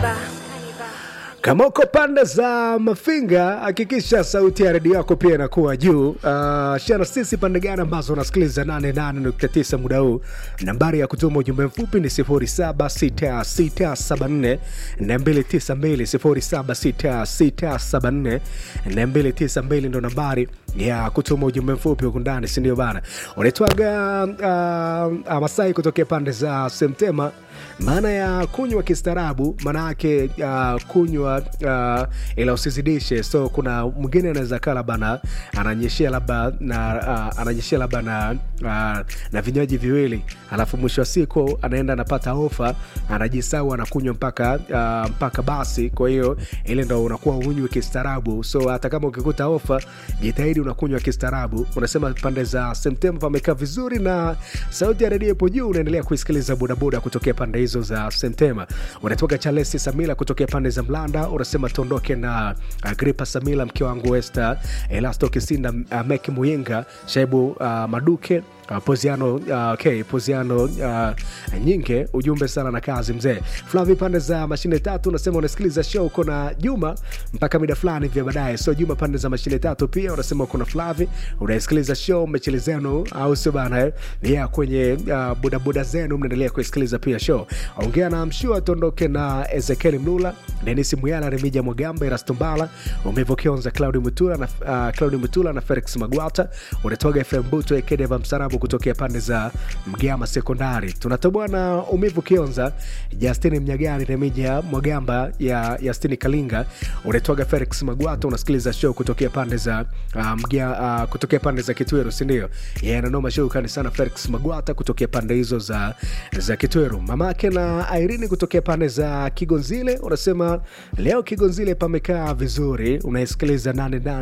Kama uko pande za Mafinga, hakikisha sauti ya redio yako pia inakuwa juu. Uh, shana sisi pande gani ambazo unasikiliza 88.9 muda huu. Nambari ya kutuma ujumbe mfupi ni 076674 292 076674 ndo nambari ya kutuma ujumbe mfupi huku ndani, si ndio bana? Unaitwaga uh, Masai kutokea pande za Semtema. Maana ya kunywa kistaarabu, maana yake uh, kunywa uh, ila usizidishe. So kuna mwingine anaweza kaa labda na ananyeshea labda na uh, ananyeshea labda na uh, na vinywaji viwili, alafu mwisho wa siku anaenda anapata ofa, anajisau anakunywa mpaka uh, mpaka basi. Kwa hiyo ile ndo unakuwa unywi kistaarabu. So hata kama ukikuta ofa, jitahidi unakunywa kistaarabu. Unasema pande za Septemba pamekaa vizuri na sauti ya redio ipo juu, unaendelea kuisikiliza bodaboda kutokea pande hizo za Sentema. Unatoka Chalesi Samila kutokea pande za Mlanda, unasema tuondoke na Agripa Samila, mke wangu Esther Elasto Kisinda, uh, Meki Muyinga, Shaibu uh, Maduke Uh, Poziano uh, okay, Poziano uh, nyinge ujumbe sana na kazi mzee Flavi pande za mashine tatu unasema unasikiliza show uko na Juma mpaka mida fulani vya baadaye. So Juma pande za mashine tatu pia unasema uko na Flavi unasikiliza show mechele zenu au sio bana eh? Yeah, kwenye uh, bodaboda zenu mnaendelea kusikiliza pia show. Ongea na mshua tuondoke na Ezekiel Mlula, Dennis Muyala, Remija Mwagamba, Erastombala, Umevo Kionza, Claudi Mutula na uh, Claudi Mutula na Felix Magwata. Unatoga FM Buto Ekedeva Msarabu kutokea pande za Mgama Sekondari. Tunatoboa na Umivu Kionza, Justini Mnyagani, Remija Mwagamba ya Yastini Kalinga. Unatoga Felix Magwata, unasikiliza show kutokea pande za uh, Mgia, uh, kutokea pande za Kitweru, si ndio? Yeye ananoma show kani sana Felix Magwata kutokea pande hizo za za Kitweru. Mamake na Irene kutokea pande za Kigonzile, unasema leo Kigonzile pamekaa vizuri, unaisikiliza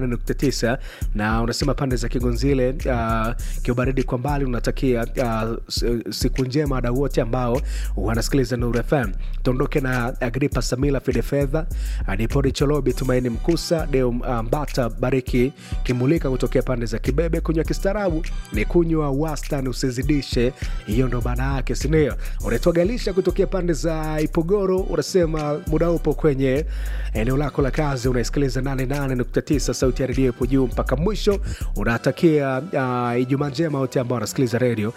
88.9 na unasema pande za Kigonzile uh, kiubaridi kwa mbali unatakia uh, siku njema wadau wote ambao wanasikiliza Nuru FM. Tuondoke na Agripa Samila, Fide Fedha, Dipori Cholobi, Tumaini Mkusa, Deo Mbata, Bariki Kimulika kutokea pande za Kibebe. Kunywa kistaarabu ni kunywa wastani, usizidishe. Hiyo ndo maana yake, sindio? Unaitwa Galisha kutokea pande za Ipogoro, unasema muda upo kwenye eneo lako la kazi, unaisikiliza 88.9 sauti ya redio ipo juu mpaka mwisho. Unatakia uh, Ijumaa njema wote ambao wanasikiliza redio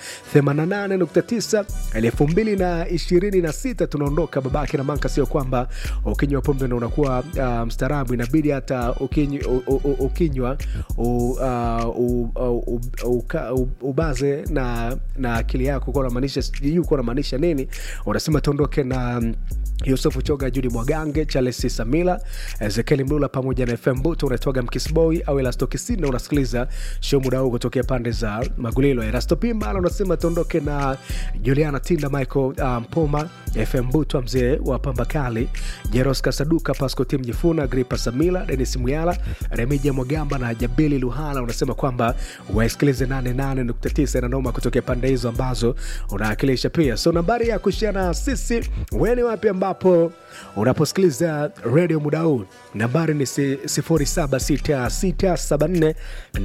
88.9 elfu mbili na ishirini na sita tunaondoka babake na manka. Sio kwamba ukinywa pombe na unakuwa uh, mstaarabu, inabidi hata ukinywa, ukinywa ubaze na, na akili yako kuwa unamaanisha sijui kuwa unamaanisha nini. Unasema tuondoke na Yusufu Choga, Judi Mwagange, Charles Samila, Ezekieli Mlula pamoja na FM Buto. Unatoga Mkisboy au Elasto Kisina, unasikiliza show muda huu kutokea pande za Magulilo. Erasto Pimala unasema tuondoke na Juliana Tinda, Michael Mpoma, um, FM Buto, mzee wa Pamba Kali, Jeros Kasaduka, Pasco Tim Jifuna, Gripa Samila, Denis Muyala, Remija Mwagamba na Jabili Luhala. Unasema kwamba wasikilize 88.9 na noma kutokea pande hizo ambazo unawakilisha pia. So nambari ya kushana sisi weni wapi ambapo unaposikiliza redio muda huu nambari ni 076674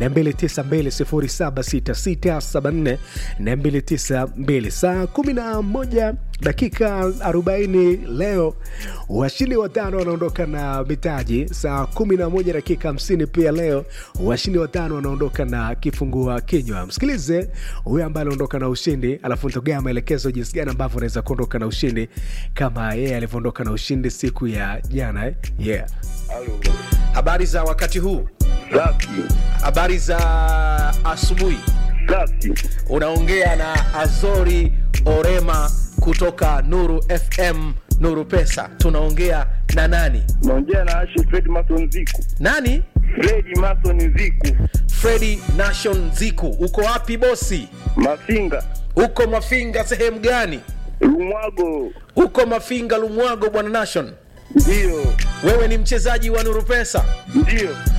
292 076674 saa 11 dakika 40 leo washindi watano wanaondoka na mitaji saa 11 dakika 50 pia leo washindi watano wanaondoka na kifungua kinywa msikilize huyo ambaye anaondoka na ushindi alafu nitogea maelekezo jinsi gani ambavyo unaweza kuondoka na ushindi kama yeye yeah, alivyoondoka na ushindi siku ya jana eh? yeah. Habari za wakati huu, Safi. habari za asubuhi. Safi. Unaongea na Azori Orema kutoka Nuru FM, Nuru Pesa. Tunaongea na nani? Naongea na Ashi Fred Mason Ziku. Nani? Fredi Mason Ziku. Fredi Nation Ziku. Uko wapi bosi? Mafinga. Uko Mafinga sehemu gani? Lumwago. Uko Mafinga Lumwago, bwana Nation. Ndio. Wewe ni mchezaji wa Nuru Pesa? Ndio.